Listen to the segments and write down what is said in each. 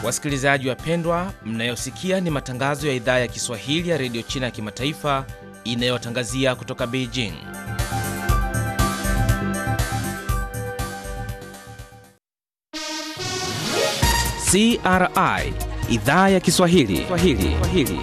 Wasikilizaji wapendwa, mnayosikia ni matangazo ya idhaa ya Kiswahili ya redio China ya kimataifa inayotangazia kutoka Beijing. CRI idhaa ya Kiswahili Swahili. Swahili.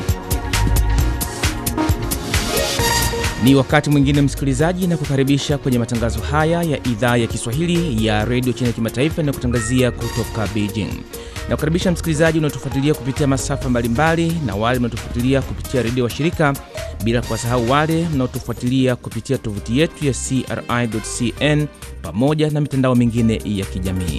Ni wakati mwingine msikilizaji, na kukaribisha kwenye matangazo haya ya idhaa ya Kiswahili ya redio China ya kimataifa inayokutangazia kutoka Beijing. Na kukaribisha msikilizaji unaotufuatilia kupitia masafa mbalimbali na wale mnaotufuatilia kupitia redio wa shirika, bila kuwasahau wale mnaotufuatilia kupitia tovuti yetu ya CRI.cn pamoja na mitandao mingine ya kijamii.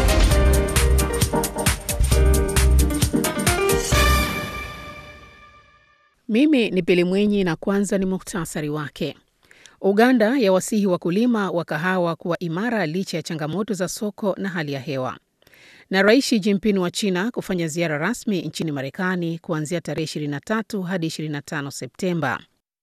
Mimi ni Pili Mwenyi na kwanza ni muhtasari wake. Uganda yawasihi wakulima wa kahawa kuwa imara licha ya changamoto za soko na hali ya hewa. Na Rais Xi Jinping wa China kufanya ziara rasmi nchini Marekani kuanzia tarehe 23 hadi 25 Septemba.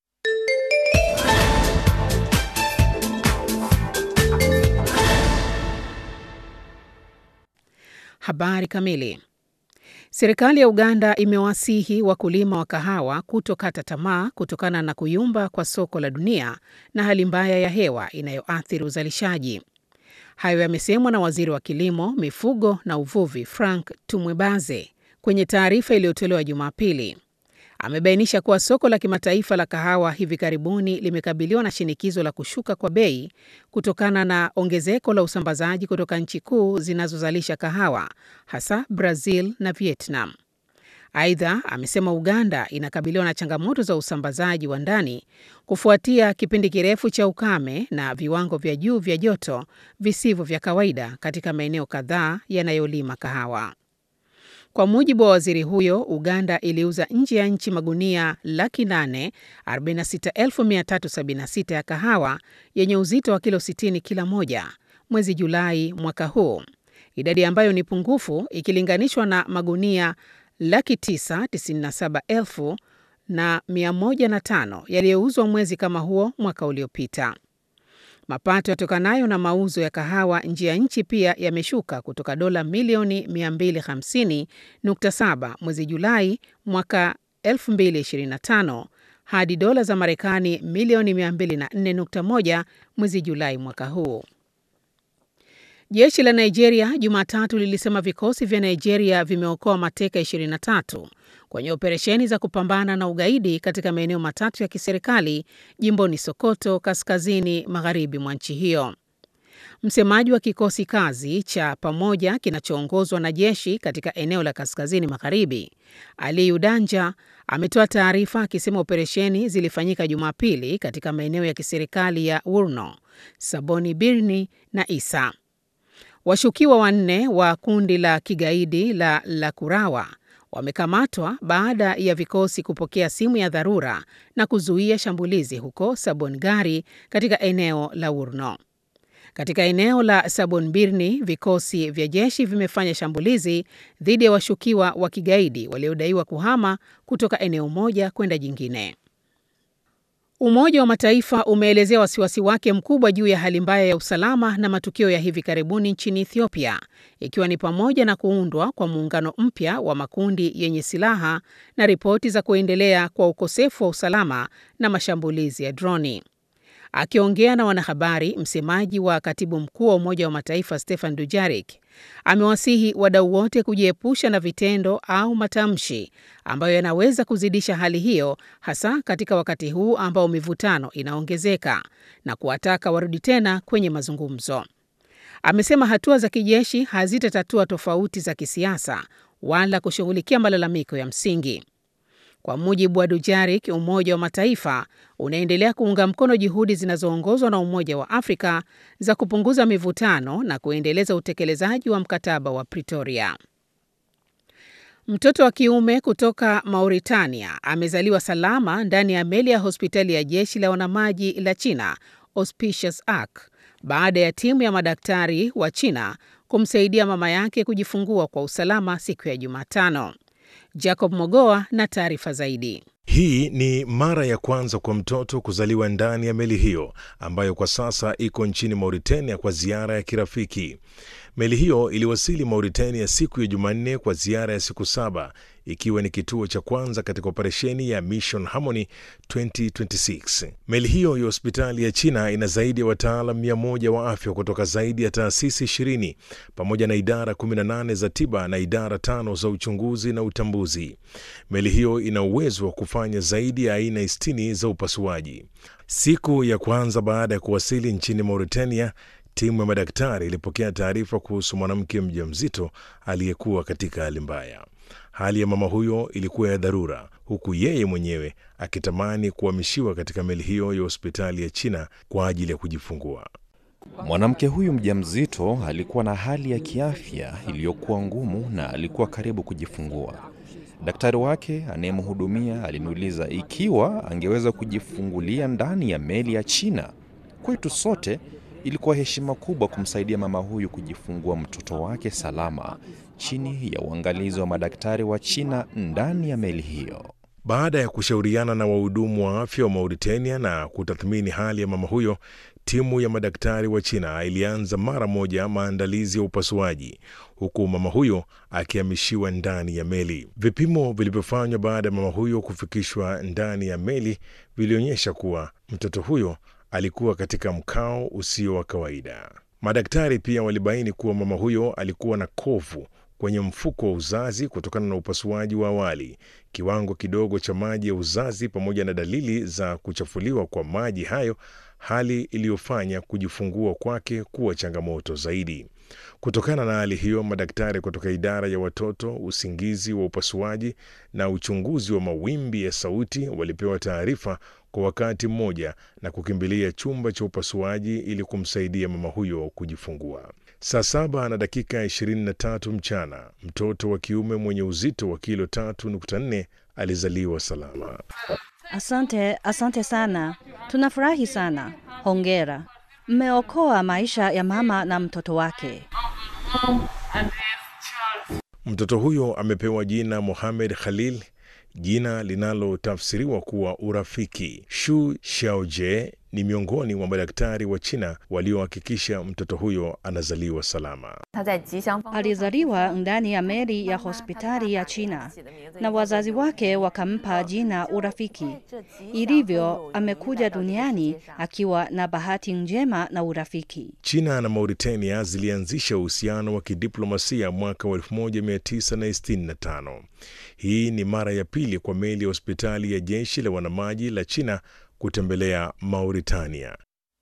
Habari kamili. Serikali ya Uganda imewasihi wakulima wa kahawa kutokata tamaa kutokana na kuyumba kwa soko la dunia na hali mbaya ya hewa inayoathiri uzalishaji. Hayo yamesemwa na waziri wa kilimo, mifugo na uvuvi Frank Tumwebaze kwenye taarifa iliyotolewa Jumapili. Amebainisha kuwa soko la kimataifa la kahawa hivi karibuni limekabiliwa na shinikizo la kushuka kwa bei kutokana na ongezeko la usambazaji kutoka nchi kuu zinazozalisha kahawa hasa Brazil na Vietnam. Aidha, amesema Uganda inakabiliwa na changamoto za usambazaji wa ndani kufuatia kipindi kirefu cha ukame na viwango vya juu vya joto visivyo vya kawaida katika maeneo kadhaa yanayolima kahawa. Kwa mujibu wa waziri huyo, Uganda iliuza nje ya nchi magunia laki nane arobaini na sita elfu mia tatu sabini na sita ya kahawa yenye uzito wa kilo 60 kila moja mwezi Julai mwaka huu, idadi ambayo ni pungufu ikilinganishwa na magunia laki tisa tisini na saba elfu na mia moja na tano yaliyouzwa mwezi kama huo mwaka uliopita. Mapato yatokanayo na mauzo ya kahawa nje ya nchi pia yameshuka kutoka dola milioni 250.7 mwezi Julai mwaka 2025 hadi dola za Marekani milioni 204.1 mwezi Julai mwaka huu. Jeshi la Nigeria Jumatatu lilisema vikosi vya Nigeria vimeokoa mateka 23 kwenye operesheni za kupambana na ugaidi katika maeneo matatu ya kiserikali jimboni Sokoto, kaskazini magharibi mwa nchi hiyo. Msemaji wa kikosi kazi cha pamoja kinachoongozwa na jeshi katika eneo la kaskazini magharibi, Aliyu Danja, ametoa taarifa akisema operesheni zilifanyika Jumapili katika maeneo ya kiserikali ya Wurno, Saboni Birni na Isa. Washukiwa wanne wa kundi la kigaidi la Lakurawa wamekamatwa baada ya vikosi kupokea simu ya dharura na kuzuia shambulizi huko Sabongari katika eneo la Wurno. Katika eneo la Sabonbirni, vikosi vya jeshi vimefanya shambulizi dhidi ya washukiwa wa kigaidi waliodaiwa kuhama kutoka eneo moja kwenda jingine. Umoja wa Mataifa umeelezea wasiwasi wake mkubwa juu ya hali mbaya ya usalama na matukio ya hivi karibuni nchini Ethiopia, ikiwa ni pamoja na kuundwa kwa muungano mpya wa makundi yenye silaha na ripoti za kuendelea kwa ukosefu wa usalama na mashambulizi ya droni. Akiongea na wanahabari, msemaji wa katibu mkuu wa Umoja wa Mataifa Stefan Dujarik amewasihi wadau wote kujiepusha na vitendo au matamshi ambayo yanaweza kuzidisha hali hiyo, hasa katika wakati huu ambao mivutano inaongezeka na kuwataka warudi tena kwenye mazungumzo. Amesema hatua za kijeshi hazitatatua tofauti za kisiasa wala kushughulikia malalamiko ya msingi. Kwa mujibu wa Dujarik, Umoja wa Mataifa unaendelea kuunga mkono juhudi zinazoongozwa na Umoja wa Afrika za kupunguza mivutano na kuendeleza utekelezaji wa mkataba wa Pretoria. Mtoto wa kiume kutoka Mauritania amezaliwa salama ndani ya meli ya hospitali ya jeshi la wanamaji la China Auspicious Ark baada ya timu ya madaktari wa China kumsaidia mama yake kujifungua kwa usalama siku ya Jumatano. Jacob Mogoa na taarifa zaidi. Hii ni mara ya kwanza kwa mtoto kuzaliwa ndani ya meli hiyo ambayo kwa sasa iko nchini Mauritania kwa ziara ya kirafiki. Meli hiyo iliwasili Mauritania siku ya Jumanne kwa ziara ya siku saba ikiwa ni kituo cha kwanza katika operesheni ya Mission Harmony 2026. Meli hiyo ya hospitali ya China ina zaidi ya wataalam mia moja wa afya kutoka zaidi ya taasisi 20 pamoja na idara 18 za tiba na idara tano za uchunguzi na utambuzi. Meli hiyo ina uwezo wa kufanya zaidi ya aina 60 za upasuaji. Siku ya kwanza baada ya kuwasili nchini Mauritania, timu ya madaktari ilipokea taarifa kuhusu mwanamke mjamzito aliyekuwa katika hali mbaya. Hali ya mama huyo ilikuwa ya dharura, huku yeye mwenyewe akitamani kuhamishiwa katika meli hiyo ya hospitali ya China kwa ajili ya kujifungua. Mwanamke huyu mjamzito alikuwa na hali ya kiafya iliyokuwa ngumu na alikuwa karibu kujifungua. Daktari wake anayemhudumia aliniuliza ikiwa angeweza kujifungulia ndani ya meli ya China. Kwetu sote ilikuwa heshima kubwa kumsaidia mama huyu kujifungua mtoto wake salama chini ya uangalizi wa madaktari wa China ndani ya meli hiyo. Baada ya kushauriana na wahudumu wa afya wa Mauritania na kutathmini hali ya mama huyo, timu ya madaktari wa China ilianza mara moja maandalizi ya upasuaji, huku mama huyo akihamishiwa ndani ya meli. Vipimo vilivyofanywa baada ya mama huyo kufikishwa ndani ya meli vilionyesha kuwa mtoto huyo alikuwa katika mkao usio wa kawaida. Madaktari pia walibaini kuwa mama huyo alikuwa na kovu kwenye mfuko wa uzazi kutokana na upasuaji wa awali, kiwango kidogo cha maji ya uzazi, pamoja na dalili za kuchafuliwa kwa maji hayo, hali iliyofanya kujifungua kwake kuwa changamoto zaidi. Kutokana na hali hiyo, madaktari kutoka idara ya watoto, usingizi wa upasuaji na uchunguzi wa mawimbi ya sauti walipewa taarifa kwa wakati mmoja na kukimbilia chumba cha upasuaji ili kumsaidia mama huyo kujifungua. Saa saba na dakika 23 mchana, mtoto wa kiume mwenye uzito wa kilo 3.4 alizaliwa salama. Asante, asante sana. Tunafurahi sana. Hongera, mmeokoa maisha ya mama na mtoto wake. Mtoto huyo amepewa jina Mohamed Khalil, jina linalotafsiriwa kuwa urafiki. Shu Xiaoje ni miongoni mwa madaktari wa China waliohakikisha mtoto huyo anazaliwa salama. Alizaliwa ndani ya meli ya hospitali ya China na wazazi wake wakampa jina Urafiki. Ilivyo, amekuja duniani akiwa na bahati njema na urafiki. China na Mauritania zilianzisha uhusiano wa kidiplomasia mwaka wa 1965. Hii ni mara ya pili kwa meli ya hospitali ya jeshi la wanamaji la China kutembelea Mauritania.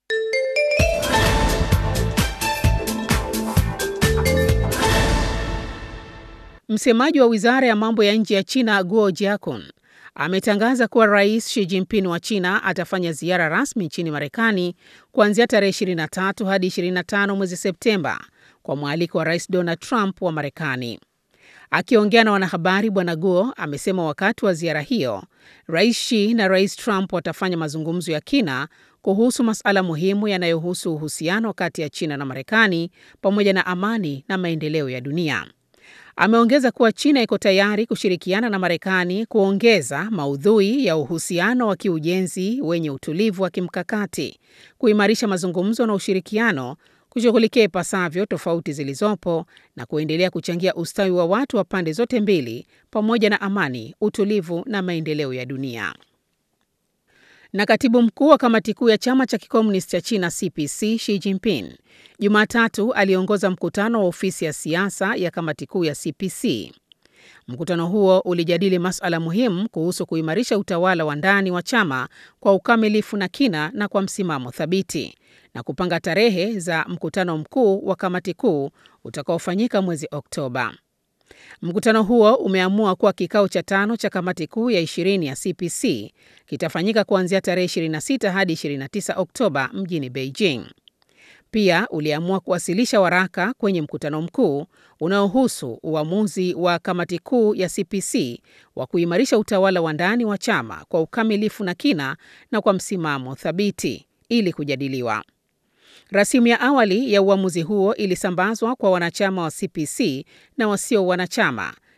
Msemaji wa wizara ya mambo ya nje ya China Guo Jiakun ametangaza kuwa Rais Xi Jinping wa China atafanya ziara rasmi nchini Marekani kuanzia tarehe 23 hadi 25 mwezi Septemba kwa mwaliko wa Rais Donald Trump wa Marekani. Akiongea na wanahabari, Bwana Guo amesema wakati wa ziara hiyo Rais Xi na Rais Trump watafanya mazungumzo ya kina kuhusu masuala muhimu yanayohusu uhusiano kati ya China na Marekani pamoja na amani na maendeleo ya dunia. Ameongeza kuwa China iko tayari kushirikiana na Marekani kuongeza maudhui ya uhusiano wa kiujenzi wenye utulivu wa kimkakati, kuimarisha mazungumzo na ushirikiano, kushughulikia ipasavyo tofauti zilizopo na kuendelea kuchangia ustawi wa watu wa pande zote mbili pamoja na amani, utulivu na maendeleo ya dunia. Na katibu mkuu wa kamati kuu ya chama cha kikomunisti cha China CPC Xi Jinping Jumatatu aliongoza mkutano wa ofisi ya siasa ya kamati kuu ya CPC. Mkutano huo ulijadili masuala muhimu kuhusu kuimarisha utawala wa ndani wa chama kwa ukamilifu na kina na kwa msimamo thabiti na kupanga tarehe za mkutano mkuu wa kamati kuu utakaofanyika mwezi Oktoba. Mkutano huo umeamua kuwa kikao cha tano cha kamati kuu ya 20 ya CPC kitafanyika kuanzia tarehe 26 hadi 29 Oktoba mjini Beijing. Pia uliamua kuwasilisha waraka kwenye mkutano mkuu unaohusu uamuzi wa kamati kuu ya CPC wa kuimarisha utawala wa ndani wa chama kwa ukamilifu na kina na kwa msimamo thabiti ili kujadiliwa. Rasimu ya awali ya uamuzi huo ilisambazwa kwa wanachama wa CPC na wasio wanachama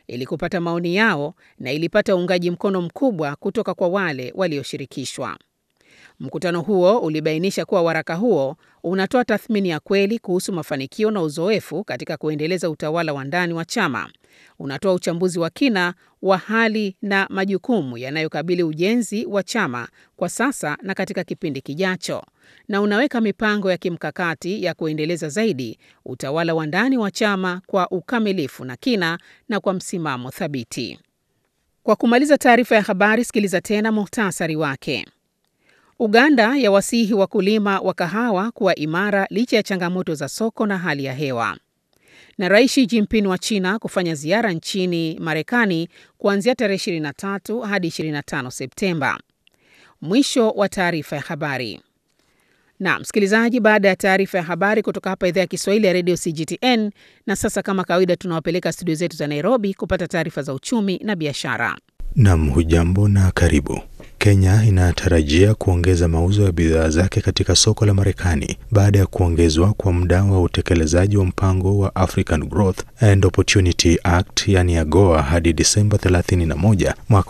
ili kupata maoni yao na ilipata uungaji mkono mkubwa kutoka kwa wale walioshirikishwa. Mkutano huo ulibainisha kuwa waraka huo unatoa tathmini ya kweli kuhusu mafanikio na uzoefu katika kuendeleza utawala wa ndani wa chama. Unatoa uchambuzi wa kina wa hali na majukumu yanayokabili ujenzi wa chama kwa sasa na katika kipindi kijacho, na unaweka mipango ya kimkakati ya kuendeleza zaidi utawala wa ndani wa chama kwa ukamilifu na kina na kwa msimamo thabiti. Kwa kumaliza taarifa ya habari, sikiliza tena muhtasari wake. Uganda yawasihi wakulima wa kahawa kuwa imara licha ya changamoto za soko na hali ya hewa. Na Rais Xi Jinping wa China kufanya ziara nchini Marekani kuanzia tarehe 23 hadi 25 Septemba. Mwisho wa taarifa ya habari. Na msikilizaji, baada ya taarifa ya habari kutoka hapa idhaa ya Kiswahili ya redio CGTN, na sasa kama kawaida, tunawapeleka studio zetu za Nairobi kupata taarifa za uchumi na biashara. Nam, hujambo na karibu. Kenya inatarajia kuongeza mauzo ya bidhaa zake katika soko la Marekani baada ya kuongezwa kwa muda wa utekelezaji wa mpango wa African Growth and Opportunity Act yani AGOA hadi Disemba 31 mwaka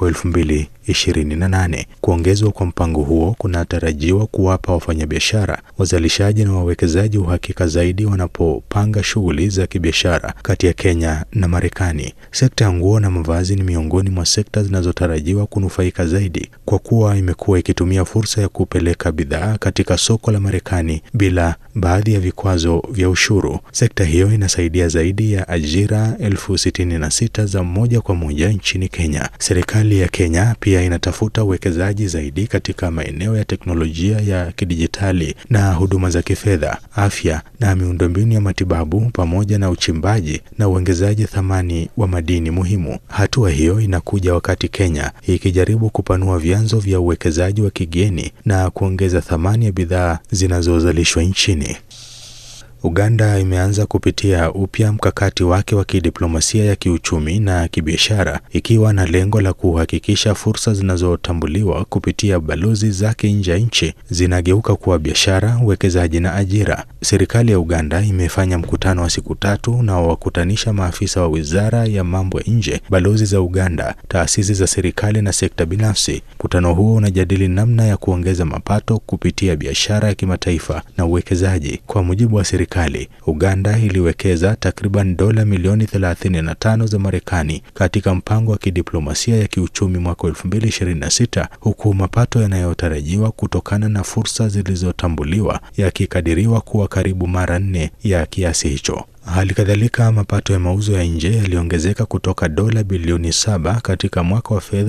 2028. Kuongezwa kwa mpango huo kunatarajiwa kuwapa wafanyabiashara, wazalishaji na wawekezaji uhakika zaidi wanapopanga shughuli za kibiashara kati ya Kenya na Marekani. Sekta ya nguo na mavazi ni miongoni mwa sekta zinazotarajiwa kunufaika zaidi kwa kuwa imekuwa ikitumia fursa ya kupeleka bidhaa katika soko la Marekani bila baadhi ya vikwazo vya ushuru. Sekta hiyo inasaidia zaidi ya ajira elfu sitini na sita za moja kwa moja nchini Kenya. Serikali ya Kenya pia inatafuta uwekezaji zaidi katika maeneo ya teknolojia ya kidijitali na huduma za kifedha, afya na miundombinu ya matibabu pamoja na uchimbaji na uongezaji thamani wa madini muhimu. Hatua hiyo inakuja wakati Kenya ikijaribu kupanua vyanzo vya uwekezaji wa kigeni na kuongeza thamani ya bidhaa zinazozalishwa nchini. Uganda imeanza kupitia upya mkakati wake wa kidiplomasia ya kiuchumi na kibiashara ikiwa na lengo la kuhakikisha fursa zinazotambuliwa kupitia balozi zake nje ya nchi zinageuka kuwa biashara, uwekezaji na ajira. Serikali ya Uganda imefanya mkutano wa siku tatu unaowakutanisha maafisa wa Wizara ya Mambo ya Nje, balozi za Uganda, taasisi za serikali na sekta binafsi. Mkutano huo unajadili namna ya kuongeza mapato kupitia biashara ya kimataifa na uwekezaji. Kwa mujibu wa serikali Uganda iliwekeza takriban dola milioni 35 za Marekani katika mpango wa kidiplomasia ya kiuchumi mwaka 2026 huku mapato yanayotarajiwa kutokana na fursa zilizotambuliwa yakikadiriwa kuwa karibu mara nne ya kiasi hicho. Hali kadhalika mapato ya mauzo ya nje yaliongezeka kutoka dola bilioni saba katika mwaka wa fedha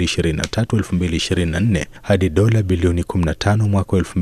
2023-2024 hadi dola bilioni 15 mwaka wa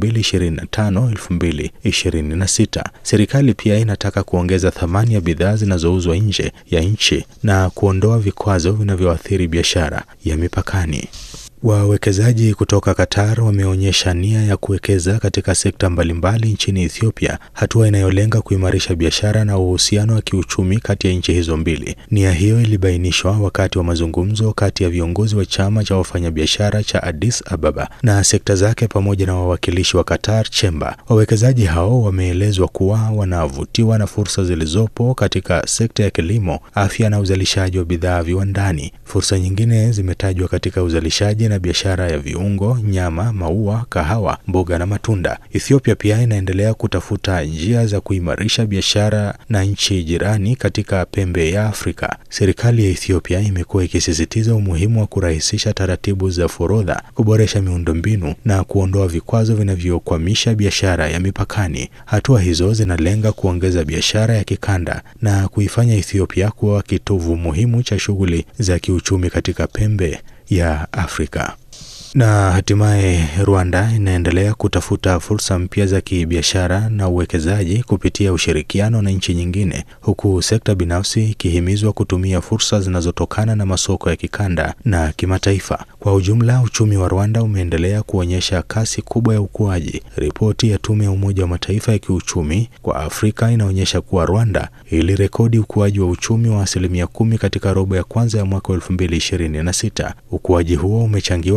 2025-2026. Serikali pia inataka kuongeza thamani ya bidhaa zinazouzwa nje ya nchi na kuondoa vikwazo vinavyoathiri biashara ya mipakani. Wawekezaji kutoka Qatar wameonyesha nia ya kuwekeza katika sekta mbalimbali nchini Ethiopia, hatua inayolenga kuimarisha biashara na uhusiano wa kiuchumi kati ya nchi hizo mbili. Nia hiyo ilibainishwa wakati wa mazungumzo kati ya viongozi wa chama cha wafanyabiashara cha Addis Ababa na sekta zake pamoja na wawakilishi wa Qatar Chamber. Wawekezaji hao wameelezwa kuwa wanavutiwa na fursa zilizopo katika sekta ya kilimo, afya na uzalishaji wa bidhaa viwandani. Fursa nyingine zimetajwa katika uzalishaji na biashara ya viungo, nyama, maua, kahawa, mboga na matunda. Ethiopia pia inaendelea kutafuta njia za kuimarisha biashara na nchi jirani katika pembe ya Afrika. Serikali ya Ethiopia imekuwa ikisisitiza umuhimu wa kurahisisha taratibu za forodha, kuboresha miundombinu na kuondoa vikwazo vinavyokwamisha biashara ya mipakani. Hatua hizo zinalenga kuongeza biashara ya kikanda na kuifanya Ethiopia kuwa kitovu muhimu cha shughuli za kiuchumi katika pembe ya Afrika. Na hatimaye Rwanda inaendelea kutafuta fursa mpya za kibiashara na uwekezaji kupitia ushirikiano na nchi nyingine, huku sekta binafsi ikihimizwa kutumia fursa zinazotokana na masoko ya kikanda na kimataifa. Kwa ujumla, uchumi wa Rwanda umeendelea kuonyesha kasi kubwa ya ukuaji. Ripoti ya Tume ya Umoja wa Mataifa ya kiuchumi kwa Afrika inaonyesha kuwa Rwanda ilirekodi ukuaji wa uchumi wa asilimia kumi katika robo ya kwanza ya mwaka 2026. Ukuaji huo umechangiwa kwa kiasi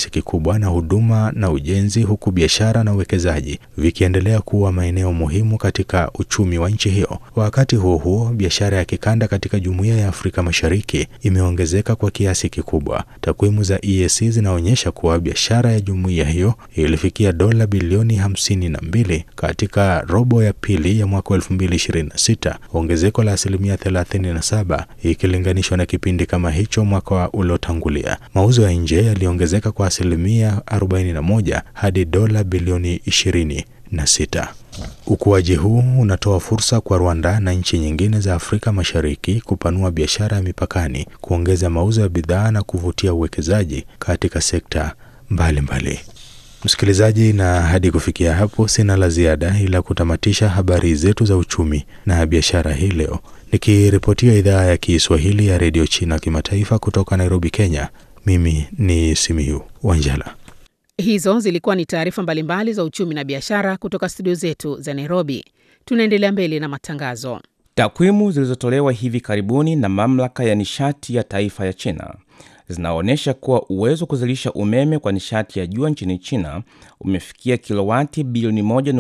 kiasi kikubwa na huduma na ujenzi, huku biashara na uwekezaji vikiendelea kuwa maeneo muhimu katika uchumi wa nchi hiyo. Wakati huo huo, biashara ya kikanda katika Jumuiya ya Afrika Mashariki imeongezeka kwa kiasi kikubwa. Takwimu za EAC zinaonyesha kuwa biashara ya jumuiya hiyo ilifikia dola bilioni hamsini na mbili katika robo ya pili ya mwaka 2026, ongezeko la asilimia 37 ikilinganishwa na kipindi kama hicho mwaka uliotangulia. Mauzo ya nje yaliongezeka kwa asilimia 41 hadi dola bilioni 26. Ukuaji huu unatoa fursa kwa Rwanda na nchi nyingine za Afrika Mashariki kupanua biashara ya mipakani, kuongeza mauzo ya bidhaa na kuvutia uwekezaji katika sekta mbalimbali mbali. Msikilizaji, na hadi kufikia hapo sina la ziada ila kutamatisha habari zetu za uchumi na biashara hii leo, nikiripotia idhaa ya Kiswahili ya redio China kimataifa kutoka Nairobi, Kenya. Mimi ni Simiyu Wanjala. Hizo zilikuwa ni taarifa mbalimbali za uchumi na biashara kutoka studio zetu za Nairobi. Tunaendelea mbele na matangazo. Takwimu zilizotolewa hivi karibuni na mamlaka ya nishati ya taifa ya China zinaonyesha kuwa uwezo wa kuzalisha umeme kwa nishati ya jua nchini China umefikia kilowati bilioni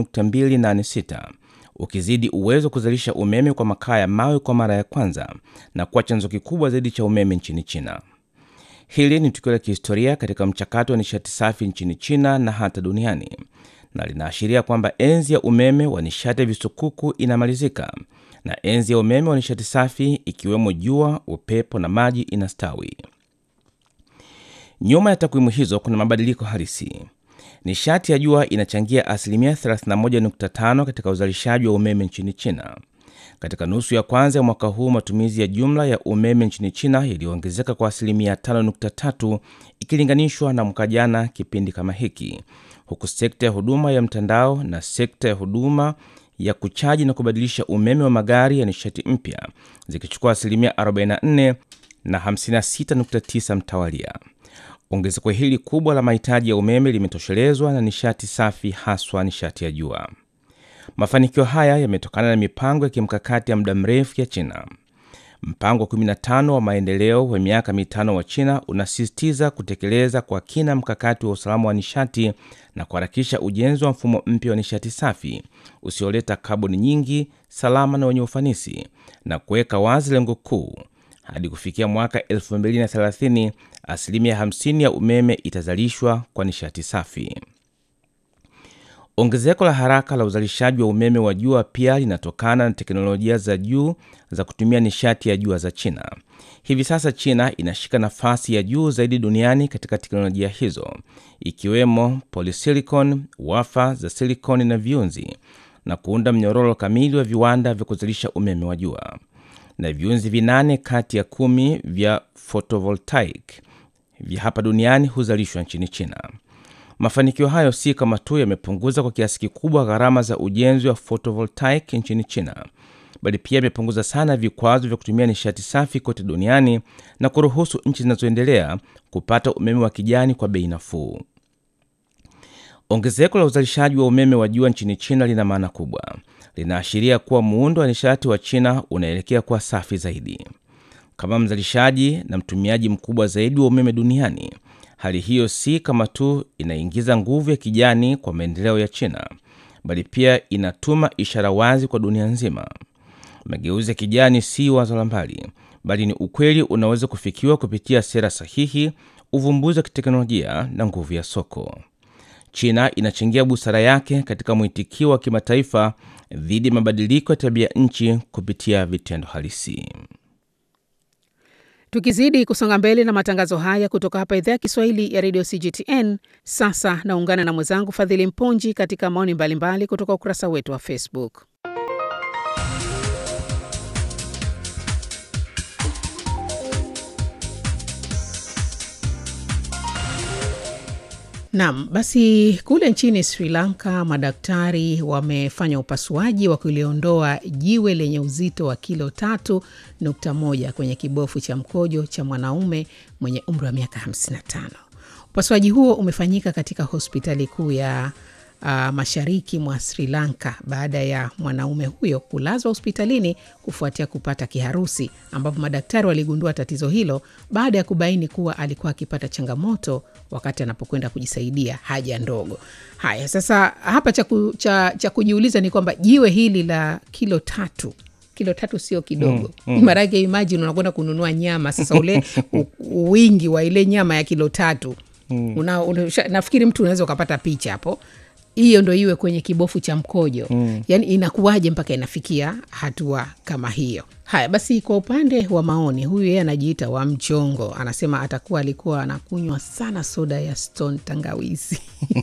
1.286 ukizidi uwezo wa kuzalisha umeme kwa makaa ya mawe kwa mara ya kwanza na kuwa chanzo kikubwa zaidi cha umeme nchini China. Hili ni tukio la kihistoria katika mchakato wa nishati safi nchini China na hata duniani, na linaashiria kwamba enzi ya umeme wa nishati ya visukuku inamalizika na enzi ya umeme wa nishati safi ikiwemo jua, upepo na maji inastawi. Nyuma ya takwimu hizo kuna mabadiliko halisi. Nishati ya jua inachangia asilimia 31.5 katika uzalishaji wa umeme nchini China. Katika nusu ya kwanza ya mwaka huu matumizi ya jumla ya umeme nchini China yaliyoongezeka kwa asilimia 5.3 ikilinganishwa na mwaka jana kipindi kama hiki, huku sekta ya huduma ya mtandao na sekta ya huduma ya kuchaji na kubadilisha umeme wa magari ya nishati mpya zikichukua asilimia 44 na 56.9 mtawalia. Ongezeko hili kubwa la mahitaji ya umeme limetoshelezwa na nishati safi, haswa nishati ya jua. Mafanikio haya yametokana na mipango ya kimkakati ya muda mrefu ya China. Mpango wa 15 wa maendeleo wa miaka mitano wa China unasisitiza kutekeleza kwa kina mkakati wa usalama wa nishati na kuharakisha ujenzi wa mfumo mpya wa nishati safi usioleta kaboni nyingi, salama na wenye ufanisi, na kuweka wazi lengo kuu hadi kufikia mwaka 2030 asilimia 50 ya umeme itazalishwa kwa nishati safi. Ongezeko la haraka la uzalishaji wa umeme wa jua pia linatokana na teknolojia za juu za kutumia nishati ya jua za China. Hivi sasa China inashika nafasi ya juu zaidi duniani katika teknolojia hizo, ikiwemo polysilicon, wafa za silikoni na viunzi, na kuunda mnyororo kamili wa viwanda vya kuzalisha umeme wa jua. Na viunzi vinane kati ya kumi vya photovoltaic vya hapa duniani huzalishwa nchini China. Mafanikio hayo si kama tu yamepunguza kwa kiasi kikubwa gharama za ujenzi wa photovoltaic nchini China, bali pia yamepunguza sana vikwazo vya kutumia nishati safi kote duniani na kuruhusu nchi zinazoendelea kupata umeme wa kijani kwa bei nafuu. Ongezeko la uzalishaji wa umeme wa jua nchini China lina maana kubwa. Linaashiria kuwa muundo wa nishati wa China unaelekea kuwa safi zaidi. Kama mzalishaji na mtumiaji mkubwa zaidi wa umeme duniani, hali hiyo si kama tu inaingiza nguvu ya kijani kwa maendeleo ya China, bali pia inatuma ishara wazi kwa dunia nzima. Mageuzi ya kijani si wazo la mbali, bali ni ukweli unaweza kufikiwa kupitia sera sahihi, uvumbuzi wa kiteknolojia na nguvu ya soko. China inachangia busara yake katika mwitikio wa kimataifa dhidi ya mabadiliko ya tabia nchi kupitia vitendo halisi. Tukizidi kusonga mbele na matangazo haya kutoka hapa idhaa ya Kiswahili ya redio CGTN, sasa naungana na mwenzangu Fadhili Mponji katika maoni mbalimbali kutoka ukurasa wetu wa Facebook. Naam, basi kule nchini Sri Lanka madaktari wamefanya upasuaji wa kuliondoa jiwe lenye uzito wa kilo tatu nukta moja kwenye kibofu cha mkojo cha mwanaume mwenye umri wa miaka 55. Upasuaji huo umefanyika katika hospitali kuu ya uh, mashariki mwa Sri Lanka baada ya mwanaume huyo kulazwa hospitalini kufuatia kupata kiharusi, ambapo madaktari waligundua tatizo hilo baada ya kubaini kuwa alikuwa akipata changamoto wakati anapokwenda kujisaidia haja ndogo. Haya, sasa hapa cha, ku, cha, cha kujiuliza ni kwamba jiwe hili la kilo tatu kilo tatu sio kidogo mm, mm. Maanake imagine unakwenda kununua nyama sasa, ule u- wingi wa ile nyama ya kilo tatu mm. una, una, nafikiri mtu unaweza ukapata picha hapo hiyo ndo iwe kwenye kibofu cha mkojo mm. yaani inakuwaje mpaka inafikia hatua kama hiyo haya basi kwa upande wa maoni huyu yeye anajiita wa mchongo anasema atakuwa alikuwa anakunywa sana soda ya stone tangawizi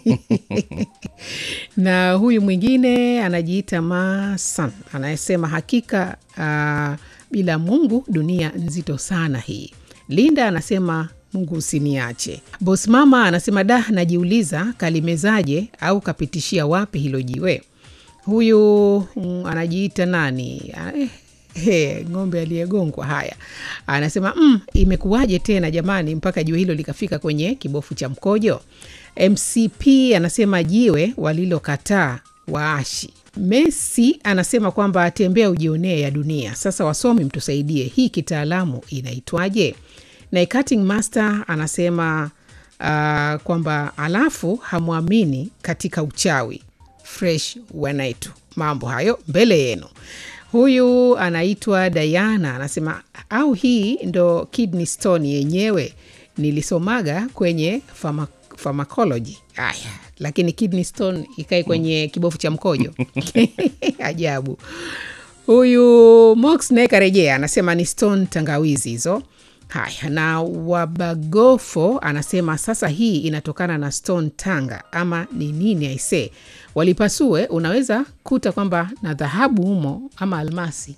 na huyu mwingine anajiita masan anayesema hakika uh, bila mungu dunia nzito sana hii linda anasema mungu usiniache bos mama anasema da najiuliza kalimezaje au kapitishia wapi hilo jiwe huyu mm, anajiita nani Ah, eh, He, ng'ombe aliyegongwa haya anasema mm, imekuwaje tena jamani mpaka jiwe hilo likafika kwenye kibofu cha mkojo mcp anasema jiwe walilokataa waashi messi anasema kwamba tembea ujionee ya dunia sasa wasomi mtusaidie hii kitaalamu inaitwaje na cutting master anasema uh, kwamba alafu hamwamini katika uchawi fresh wanaitu mambo hayo mbele yenu huyu anaitwa diana anasema au hii ndo kidney stone yenyewe nilisomaga kwenye pharma, pharmacology aya lakini kidney stone ikae kwenye kibofu cha mkojo ajabu huyu mox naye karejea anasema ni stone tangawizi hizo haya na wabagofo anasema sasa hii inatokana na stone tanga ama ni nini aisee walipasue unaweza kuta kwamba na dhahabu humo ama almasi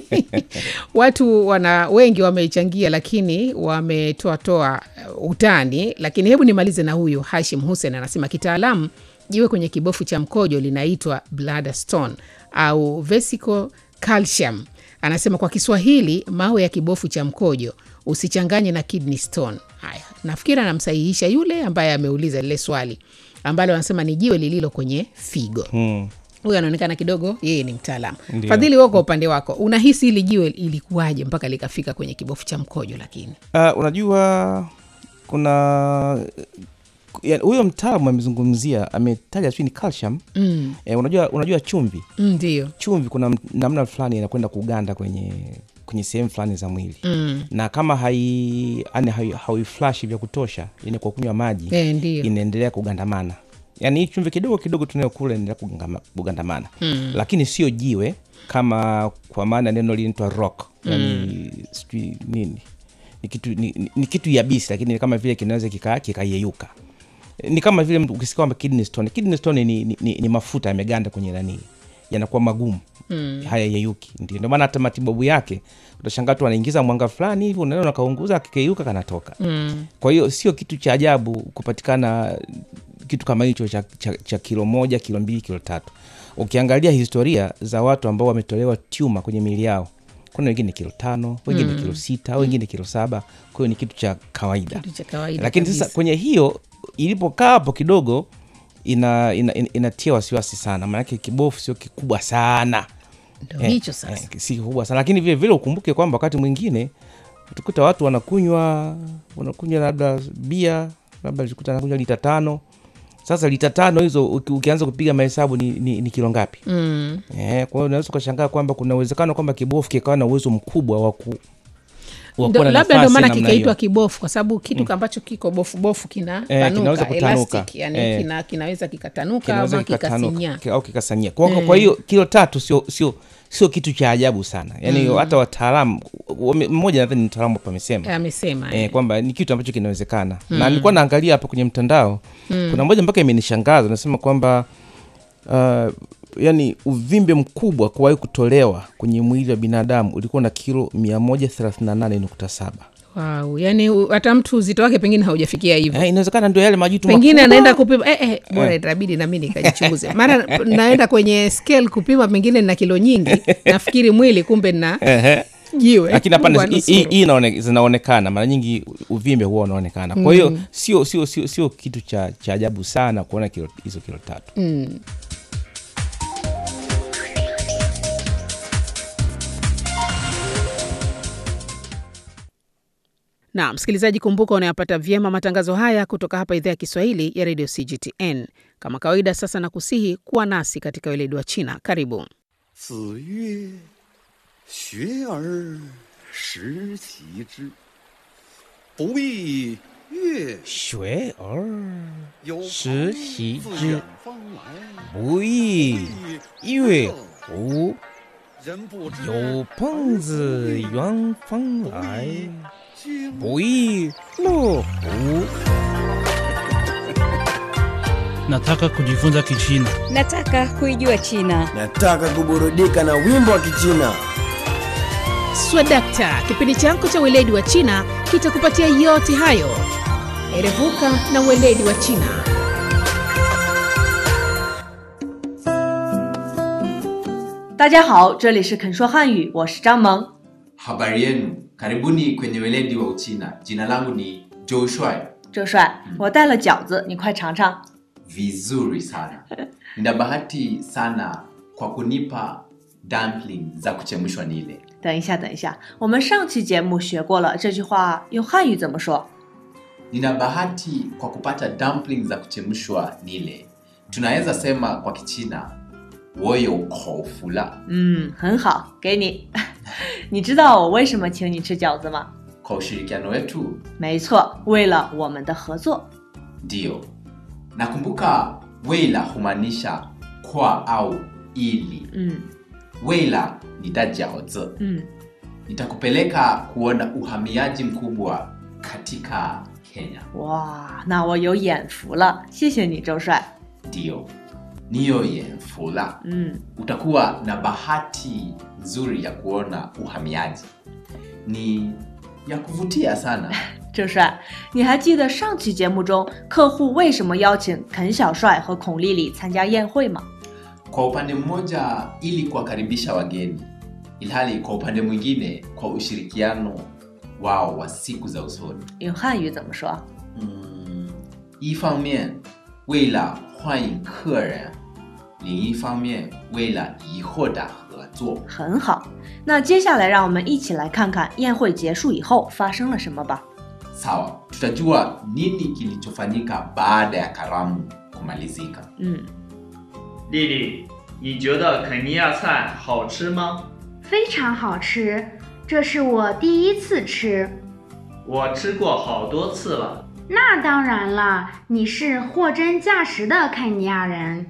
watu wana wengi wameichangia lakini wametoatoa uh, utani lakini hebu nimalize na huyu hashim hussein anasema kitaalamu jiwe kwenye kibofu cha mkojo linaitwa bladder stone au vesicle calcium anasema kwa kiswahili mawe ya kibofu cha mkojo usichanganye na kidney stone haya nafikiri anamsahihisha yule ambaye ameuliza lile swali ambalo anasema ni jiwe lililo kwenye figo Hmm. huyu anaonekana kidogo yeye ni mtaalamu Ndio. fadhili wao kwa upande wako unahisi hili jiwe ilikuwaje mpaka likafika kwenye kibofu cha mkojo lakini Uh, unajua kuna ya- huyo mtaalamu amezungumzia ametaja sijui ni calcium mm. eh, unajua unajua chumvi mm, ndio chumvi kuna m- namna fulani inakwenda kuganda kwenye kwenye sehemu fulani za mwili mm. na kama hai yani hai- hauiflashi vya kutosha yani kwa kunywa maji e, ndio inaendelea kugandamana yaani hii chumvi kidogo kidogo tunayokula inaendelea kugangama- kugandamana Mm. lakini sio jiwe kama kwa maana neno linaitwa rock yani sijui nini ni kitu, ni, ni, ni kitu yabisi lakini kama vile kinaweza kika- kikayeyuka ni kama vile mtu ukisikia kwamba kidney stone kidney stone ni, ni, ni, ni mafuta yameganda kwenye nani yanakuwa magumu Mm. haya yeyuki ndio ndio maana hata matibabu yake utashangaa tu anaingiza mwanga fulani hivi unaona nakaunguza akikeyuka kanatoka Mm. kwa hiyo sio kitu cha ajabu kupatikana kitu kama hicho cha, cha, cha kilo moja kilo mbili kilo tatu ukiangalia historia za watu ambao wametolewa tuma kwenye miili yao kuna wengine kilo tano wengine kilo sita wengine kilo saba kwa hiyo ni kitu cha kawaida kitu cha kawaida lakini kabisa. sasa kwenye hiyo ilipokaa hapo kidogo ina, ina, ina, inatia wasiwasi sana maanake kibofu sio kikubwa sana ndo Eh, hicho sasa eh, si kikubwa sana lakini vile vile ukumbuke kwamba wakati mwingine utakuta watu wanakunywa wanakunywa labda bia labda likuta anakunywa lita tano sasa lita tano hizo uki, ukianza kupiga mahesabu ni, ni, ni kilo ngapi mm. eh, kwa hiyo unaweza ukashangaa kwamba kuna uwezekano kwamba kibofu kikawa na uwezo mkubwa wa ku wa Ndo- kuwa na labda ndo nafasi maana namna kikaitwa hiyo. kibofu kwa sababu kitu ambacho kiko bofubofu kina Eh, kinaweza panuka kutanuka. elastic yani Eh. kina, kinaweza kikatanuka kinaweza ama kikatanuka kikasinyaa ki- au kikasanyia kwa, kwa hiyo kilo tatu sio sio sio kitu cha ajabu sana yaani hata wataalamu wame- mmoja nadhani ni mtaalamu hapa amesema amesema eh, kwamba ni kitu ambacho kinawezekana na nilikuwa naangalia hapa kwenye mtandao kuna moja mpaka imenishangaza nasema kwamba uh, yani uvimbe mkubwa kuwahi kutolewa kwenye mwili wa binadamu ulikuwa na kilo 138.7 wow. yani u- hata mtu uzito wake pengine haujafikia hivyo eh, inawezekana ndio yale majitu pengine makubwa. anaenda kupima eh, eh, bora itabidi nami nikajichunguze mara naenda kwenye scale kupima pengine na kilo nyingi nafikiri mwili kumbe na Ehe. jiwe lakini hapana Mungu hii- hii anusuru. hii inaone- zinaonekana mara nyingi uvimbe huwa unaonekana kwa hiyo sio sio sio sio kitu cha cha ajabu sana kuona kilo, hizo kilo tatu Mm. na msikilizaji kumbuka unayapata vyema matangazo haya kutoka hapa idhaa ya kiswahili ya redio cgtn kama kawaida sasa na kusihi kuwa nasi katika weledi wa china karibu 子曰：“学而时齐之，不亦乐 shwe or 有时朋习自之远方来， 不亦乐乎人不知有朋自远方来， 经不亦乐乎？ Nataka kujifunza Kichina. Nataka kuijua China. Nataka kuburudika na wimbo wa Kichina. swadakta kipindi chako cha weledi wa china kitakupatia yote hayo erevuka na weledi wa china 大家好，这里是肯说汉语，我是张萌。 Habari yenu, karibuni kwenye weledi wa Uchina. Jina langu ni Joshua. 周帅，我带了饺子，你快尝尝。 Vizuri sana. Nina bahati sana kwa kunipa dumpling za kuchemshwa nile. 等一下，等一下，我们上期节目学过了，这句话用汉语怎么说？ Nina bahati kwa kupata dumpling za kuchemshwa nile. Tunaweza sema kwa Kichina, 我有口福了。 嗯，很好，给你。你知道我为什么请你吃饺子吗？ Kwa ushirikiano wetu 没错，为了我们的合作。 ndio. Nakumbuka weila humaanisha kwa au ili. 嗯 Weila ni dajiaozi. 嗯， nitakupeleka kuona uhamiaji mkubwa katika Kenya. 哇，那我有眼福了，谢谢你，周帅。 Ndio, niyo yenfula. 嗯， Utakuwa na bahati nzuri ya kuona uhamiaji, ni ya kuvutia sana. 周帅，你还记得上期节目中客户为什么邀请肯小帅和孔丽丽参加宴会吗？ Kwa upande mmoja, ili kuwakaribisha wageni, ilhali kwa upande mwingine, kwa ushirikiano wao wa siku za usoni. 用汉语怎么说？ 嗯，一方面为了欢迎客人，另一方面为了以后的合作。 很好，那接下来让我们一起来看看宴会结束以后发生了什么吧。 Sawa, tutajua nini kilichofanyika baada ya karamu kumalizika. 嗯， 丽丽，你觉得肯尼亚菜好吃吗？ 非常好吃，这是我第一次吃。 我吃过好多次了。 那当然了，你是货真价实的肯尼亚人。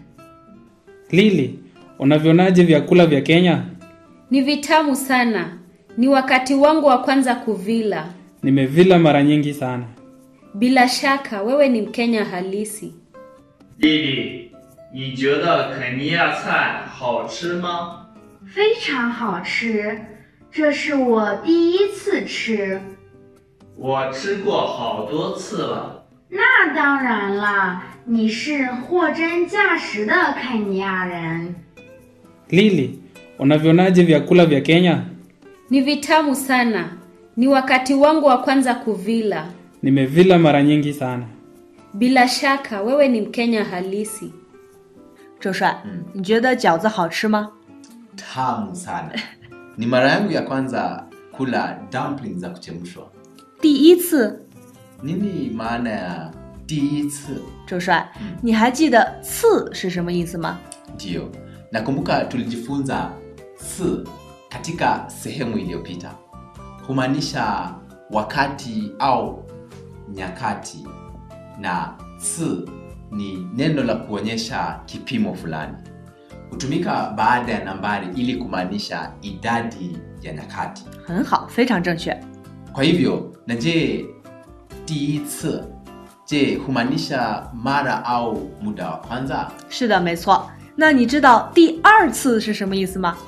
Lili, unavyonaje vyakula vya Kenya? Ni vitamu sana. Ni wakati wangu wa kwanza kuvila. Nimevila mara nyingi sana. Bila shaka wewe ni Mkenya halisi. 丽丽，你觉得肯尼亚菜好吃吗？ 非常好吃，这是我第一次吃。 我吃过好多次了。 那当然了，你是货真价实的肯尼亚人。 Lili, unavyonaje vyakula vya Kenya? Ni vitamu sana. Ni wakati wangu wa kwanza kuvila. Nimevila mara nyingi sana. Bila shaka wewe ni Mkenya halisi. 周帅，你觉得饺子好吃吗？ Tamu sana. Ni mara yangu ya kwanza kula dumpling za kuchemshwa. 第一次， Nini maana ya 第一次？ 周帅，你还记得“次”是什么意思吗？ Ndiyo, nakumbuka tulijifunza si katika sehemu iliyopita. Humaanisha wakati au nyakati, na si ni neno la kuonyesha kipimo fulani. Hutumika baada ya nambari ili kumaanisha idadi ya nyakati. 很好，非常正确。 Kwa hivyo, na je, 第一次 je humaanisha mara au muda wa kwanza? 是的，没错。那你知道第二次是什么意思吗？